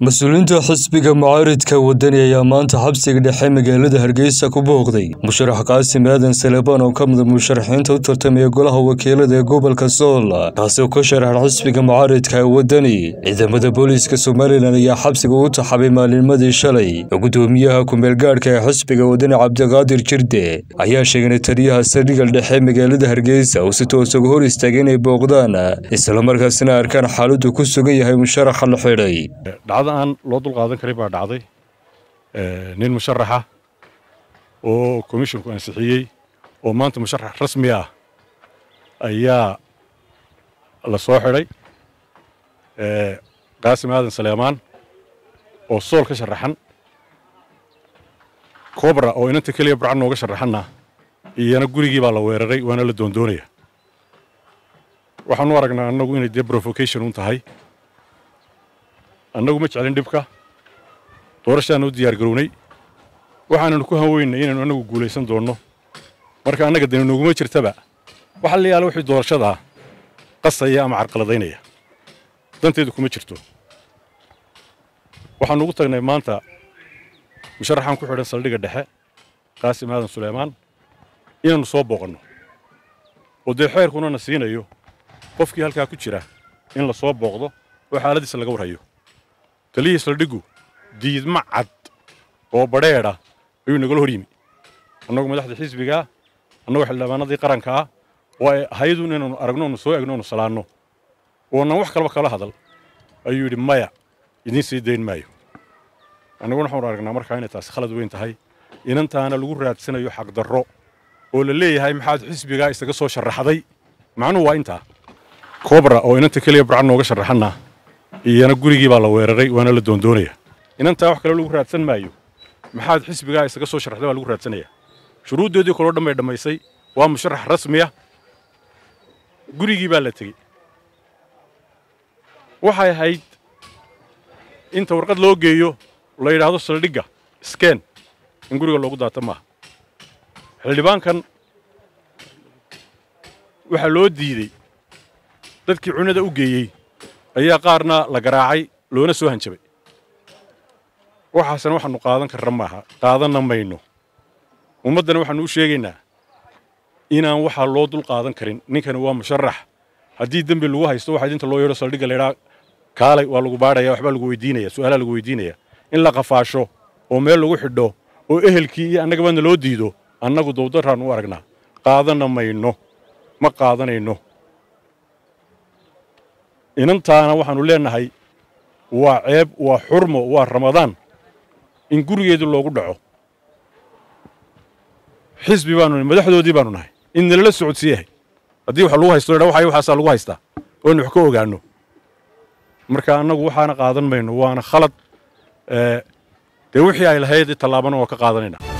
mas-uuliyiinta xisbiga mucaaridka wadani ayaa maanta xabsiga dhexe magaalada hargeysa ku booqday musharax qaasim aadan salebaan oo ka mida musharaxiinta u tartamaya golaha wakiilada ee gobolka sool kaasi oo ka sharaxan xisbiga mucaaridka ee wadani ciidamada booliiska somalilan ayaa xabsiga u taxabay maalinimadii shalay gudoomiyaha kumeelgaadhka ee xisbiga wadani cabdiqaadir jirde ayaa sheegay taliyaha saldhigal dhexe magaalada hargeysa uu si toos uga hor istaagay inay booqdaan islamarkaasina arkaan xaaladdu ku sugan yahay musharaxa la xidhay dhacdo aan loo dulqaadan karin baa dhacday nin musharaxa oo komishinku ansixiyey oo maanta musharax rasmi ah ayaa la soo xidhay qaasim aadan saleemaan oo sool ka sharaxan cobra oo inanta keliya burcan nooga sharaxanna iyana gurigii baa la weeraray waana la doondoonaya waxaan u aragnaa annagu inay dee provocation un tahay annagu ma jeclin dhibka doorashaana u diyaar garownay waxaananu ku hanweynay inaynu annagu guulaysan doonno marka annaga dani noguma jirtaba waxa la yaala wixii doorashadaa qasaya ama carqaladaynaya danteedu kuma jirto waxaanu ugu tagnay maanta musharaxaan ku xidhan saldhigga dhexe qaasim aadan suleymaan inaannu soo booqanno oo dee xeerkuna na siinayo qofkii halkaa ku jira in la soo booqdo oo xaaladiisa laga warhayo taliyii saldhiggu diidma cad oo badheedha ayuu nagala hor yimi annagu madaxda xisbigaa annagu xildhibaanadii qaranka ah oo ay ahaydun inaanu aragno onu soo egno onu salaanno oonan wax kalaba kala hadal ayuu yidhi maya idiin sii dayn maayo annaguna waxaanu aragnaa markaa inay taasi khalad weyn tahay inantaana lagu raadsanayo xaqdarro oo la leeyahay maxaad xisbigaa isaga soo sharaxday macnuhu waa intaa cobra oo inanta keliya burcan nooga sharaxanna iyana gurigii baa la weeraray waana la doondoonaya inantaa wax kale lagu raadsan maayo maxaad xisbigaa isaga soo sharaxday baa lagu raadsanaya shuruuddoodii kaloo dhan bay dhammaysay waa musharax rasmiya gurigii baa la tegey waxay ahayd inta warqad loo geeyo la yidhaahdo saldhigga skeen in guriga loogu daata maaha xildhibaankan waxaa loo diidey dadkii cunada u geeyey ayaa qaarna la garaacay loona soo hanjabay waxaasna waxaannu qaadan karra maaha qaadanna mayno ummaddana waxaannu u sheegaynaa inaan waxaa loo dul qaadan karin ninkani waa musharax haddii dembi lagu haysto waxaa idinta loo yeedho saldhigga laydhaa kaalay waa lagu baadhaya waxbaa lagu weydiinaya su'aalaa lagu weydiinaya in la qafaasho oo meel lagu xidho oo ehelkii iyo annagabana loo diido annagu dawdarraan u aragnaa qaadanna mayno ma qaadanayno inantaana waxaannu leennahay waa ceeb waa xurmo waa ramadaan in gurigeedii loogu dhaco xisbi baanu nahay madaxdoodii baanu nahay in nalala socodsiiyahay haddii wax lagu haysto dha waxay waxaasaa lagu haystaa oo in wax ka ogaanno marka annagu waxaana qaadan mayno waana khalad dee wixii ay lahayd tallaabana waa ka qaadanayna